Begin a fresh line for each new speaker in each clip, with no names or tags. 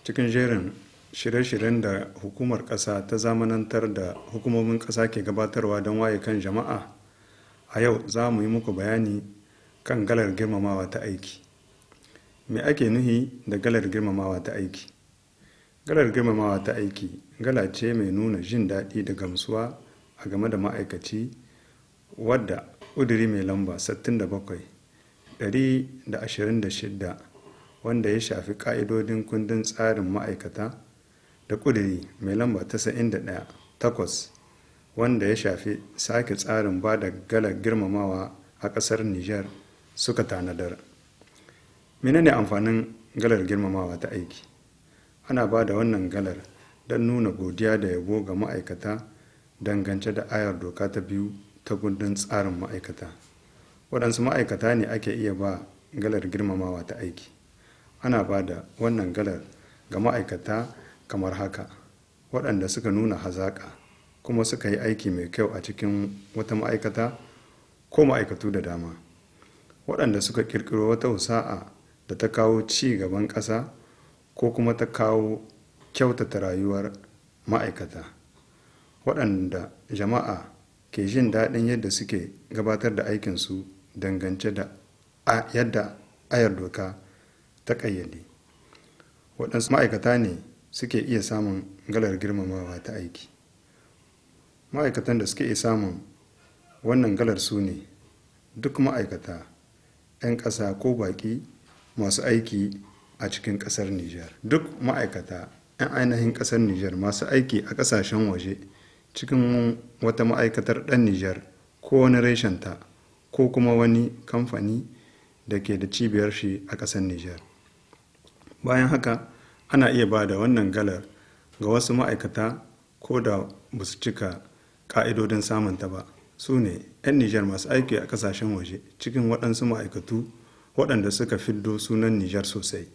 cikin jerin shirye-shiryen da hukumar ƙasa ta zamanantar da hukumomin ƙasa ke gabatarwa don waye kan jama'a a yau za mu yi muku bayani kan galar girmamawa ta aiki me ake nuhi da galar girmamawa ta aiki galar girmamawa ta aiki gala ce mai nuna jin daɗi da gamsuwa a game da ma'aikaci wadda ƙuduri mai lamba 67 126 wanda ya shafi ƙa'idodin kundin tsarin ma'aikata da ƙuduri mai lamba 91 takwas wanda ya shafi sake tsarin ba da galar girmamawa a ƙasar niger suka tanadar menene amfanin galar girmamawa ta aiki ana ba da wannan galar don nuna godiya da yabo ga ma'aikata dangance da ayar doka ta biyu ta gundun tsarin ma'aikata waɗansu ma'aikata ne ake iya ba galar girmamawa ta aiki ana ba da wannan galar ga ma'aikata kamar haka waɗanda suka nuna hazaƙa kuma suka yi aiki mai kyau a cikin wata ma'aikata ko ma'aikatu da dama waɗanda suka ƙirƙiro wata wasa'a da ta kawo ci gaban ƙasa ko kuma ta kawo kyautata rayuwar ma'aikata waɗanda jama'a ke jin daɗin yadda suke gabatar da aikinsu dangance da yadda ayar doka ta ƙayyade waɗansu ma'aikata ne suke iya samun galar girmamawa ta aiki ma'aikatan da suke iya samun wannan galar su ne duk ma'aikata 'yan ƙasa ko baƙi masu aiki a cikin ƙasar Nijar. Duk ma'aikata 'yan ainihin ƙasar Nijar masu aiki a ƙasashen waje cikin wata ma'aikatar ɗan Nijar ko wani reshenta ko kuma wani kamfani da ke da cibiyar shi a ƙasar Nijar. Bayan haka ana iya ba da wannan galar ga wasu ma'aikata ko da ba su cika ƙa'idodin samunta ba su ne 'yan Nijar masu aiki a ƙasashen waje cikin waɗansu ma'aikatu waɗanda suka fiddo sunan Nijar sosai.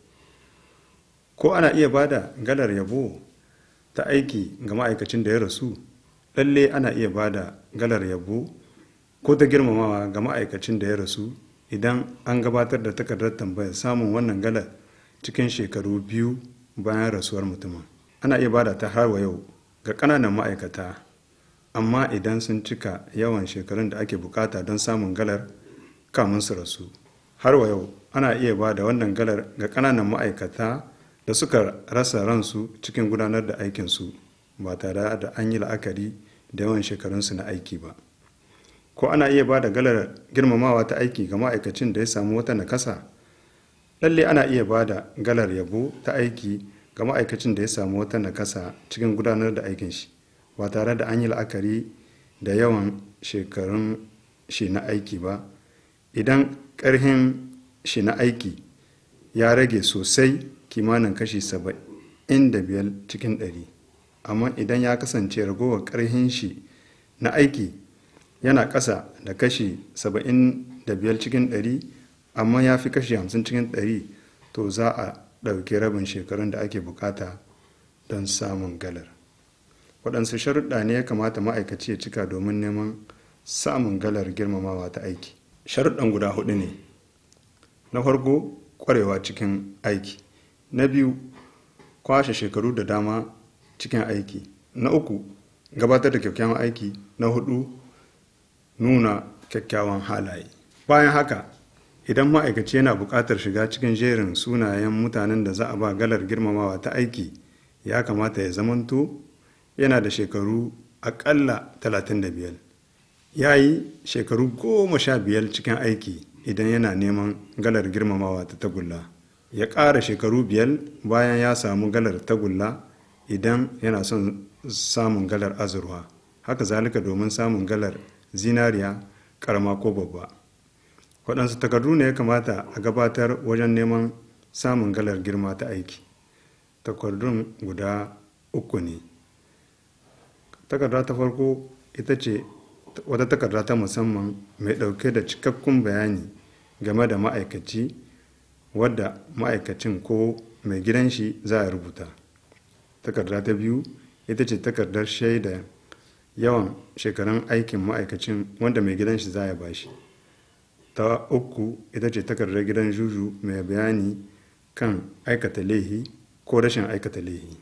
Ko ana iya ba da galar yabo ta aiki ga ma'aikacin da ya rasu, lalle ana iya ba da galar yabo ko ta girmamawa ga ma'aikacin da ya rasu idan an gabatar da takardar tambayar samun wannan galar cikin shekaru biyu bayan rasuwar mutumin. Ana iya ba da ta har wa yau ga ƙananan ma'aikata, amma idan sun cika yawan shekarun da ake bukata don samun galar kamun su rasu. har wa yau ana iya ba da wannan galar ga ƙananan ma'aikata da suka rasa ransu cikin gudanar da aikinsu ba tare da an yi la'akari da yawan shekarunsu na aiki ba ko ana iya ba da galar girmamawa ta aiki ga ma'aikacin da ya samu wata nakasa lalle ana iya ba da galar yabo ta aiki ga ma'aikacin da ya samu wata nakasa cikin gudanar da aikin shi ba tare da an yi la'akari da yawan shekarun shi na aiki ba idan ƙarhin shi na aiki ya rage sosai kimanin kashi saba'in da biyar cikin ɗari amma idan ya kasance ragowar ƙarhin shi na aiki yana ƙasa da kashi saba'in da biyar cikin ɗari amma ya fi kashi hamsin cikin ɗari to za a ɗauki rabin shekarun da ake bukata don samun galar waɗansu sharuɗa ne ya kamata ma'aikaci ya cika domin neman samun galar girmamawa ta aiki sharuɗan guda hudu ne na farko ƙwarewa cikin aiki na biyu kwashe shekaru da dama cikin aiki na uku gabatar da kyakkyawan aiki na hudu nuna kyakkyawan halaye bayan haka idan ma'aikaci yana buƙatar shiga cikin jerin sunayen mutanen da za a ba galar girmamawa ta aiki ya kamata ya zamanto yana da shekaru aƙalla 35 ya yi shekaru goma sha biyar cikin aiki idan yana neman galar girmamawa ta tagulla ya ƙara shekaru biyar bayan ya samu galar tagulla idan yana son samun galar azurwa haka zalika domin samun galar zinariya karama ko babba waɗansu takardu ne ya kamata a gabatar wajen neman samun galar girma ta aiki takardun guda uku ne takarda ta farko ita ce wata takarda ta musamman mai ɗauke da cikakkun bayani game da ma'aikaci wadda ma'aikacin ko mai gidan shi za a rubuta takarda ta biyu ita ce takardar shaida yawan shekarun aikin ma'aikacin wanda mai gidan shi za ya bashi ta uku ita ce takardar gidan juju mai bayani kan aikata laihi ko rashin aikata laihi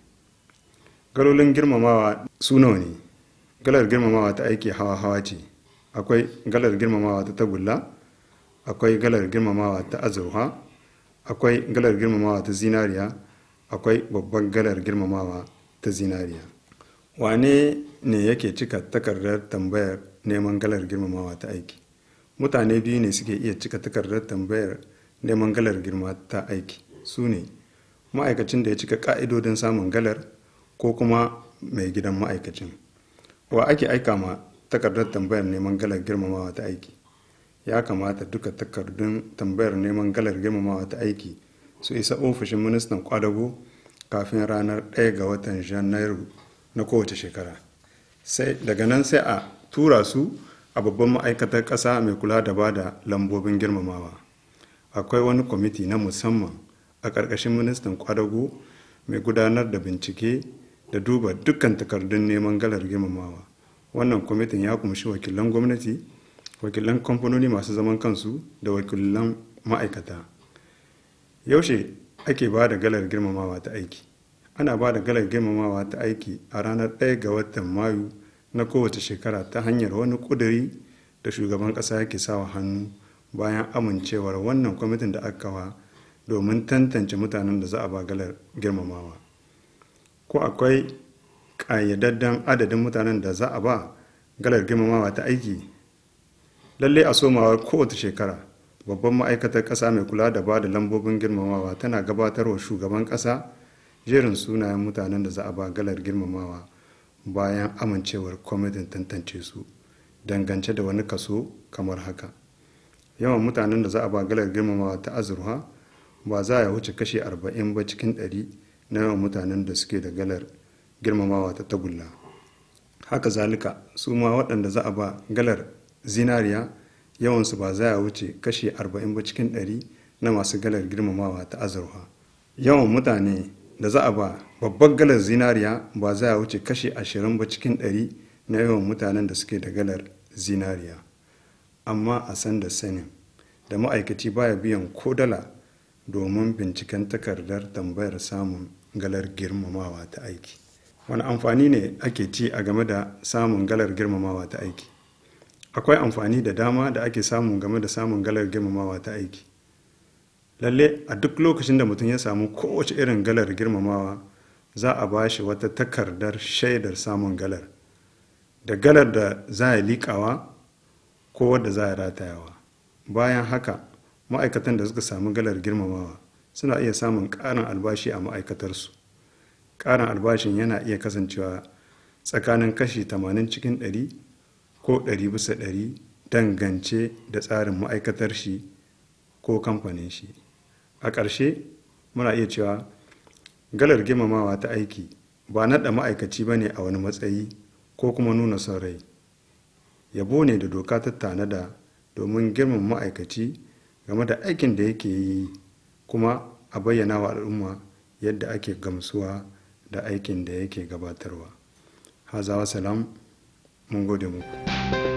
galolin girmamawa su nawa ne galar girmamawa ta aiki hawa-hawa ce akwai galar girmamawa ta tagulla akwai galar girmamawa ta azurfa akwai galar girmamawa ta zinariya akwai babban galar girmamawa ta zinariya wane ne yake cika takardar tambayar neman galar girmamawa ta aiki mutane biyu ne suke iya cika takardar tambayar neman galar girma ta aiki su ne ma'aikacin da ya cika ka'idodin samun galar ko kuma mai gidan ma'aikacin wa ake aika ma takardar tambayar neman galar girmamawa ta aiki ya kamata duka takardun tambayar neman galar girmamawa ta aiki su isa ofishin ministan kwadago kafin ranar 1 ga watan janairu na kowace shekara sai daga nan sai a tura su a babban ma'aikatar ƙasa mai kula da ba da lambobin girmamawa akwai wani kwamiti na musamman a ƙarƙashin ministan kwadago mai gudanar da bincike da duba dukkan takardun neman galar girmamawa wannan kwamitin ya kumshi wakilan gwamnati wakilan kamfanoni masu zaman kansu da wakilan ma'aikata yaushe ake ba da galar girmamawa ta aiki ana ba da galar girmamawa ta aiki a ranar 1 ga watan mayu na kowace shekara ta hanyar wani ƙuduri da shugaban ƙasa yake sawa hannu bayan amincewar wannan kwamitin da aka kawa domin tantance mutanen da za a ba galar girmamawa ko akwai ƙayyadadden adadin mutanen da za a ba galar girmamawa ta aiki lalle a somawar kowace shekara babban ma'aikatar ƙasa mai kula da ba da lambobin girmamawa tana gabatarwa shugaban ƙasa jerin sunayen mutanen da za a ba galar girmamawa bayan amincewar kwamitin tantance su dangance da wani kaso kamar haka yawan mutanen da za a ba galar girmamawa ta azurfa ba za a wuce kashe 40 ba cikin 100 na yawan mutanen da suke da galar girmamawa ta tagulla haka zalika su ma waɗanda za a ba galar zinariya yawansu ba za a wuce kashe 40 ba cikin 100 na masu galar girmamawa ta azurfa yawan mutane da za a ba babbar galar zinariya ba za a wuce kashe 20 ba cikin 100 na yawan mutanen da suke da galar zinariya amma a san da sanin da ma'aikaci baya biyan ko dala domin binciken takardar tambayar samun galar girmamawa ta aiki wani amfani ne ake ci a game da samun galar girmamawa ta aiki akwai amfani da dama da ake samu game da samun galar girmamawa ta aiki lalle a duk lokacin da mutum ya samu kowace irin galar girmamawa za a ba shi wata takardar shaidar samun galar da galar da za a liƙawa ko wadda za a ratayawa bayan haka ma'aikatan da suka samu galar girmamawa suna iya samun ƙarin albashi a ma'aikatarsu ƙarin albashin yana iya kasancewa tsakanin kashi 80 cikin 100 ko 100 bisa 100 dangance da tsarin ma'aikatar shi ko kamfanin shi a ƙarshe muna iya cewa galar girmamawa ta aiki ba naɗa ma'aikaci ba ne a wani matsayi ko kuma nuna son rai yabo ne da doka ta tanada domin girman ma'aikaci game da aikin da yake yi kuma a bayyana wa al'umma yadda ake gamsuwa da aikin da yake gabatarwa hazawa salam mun gode muku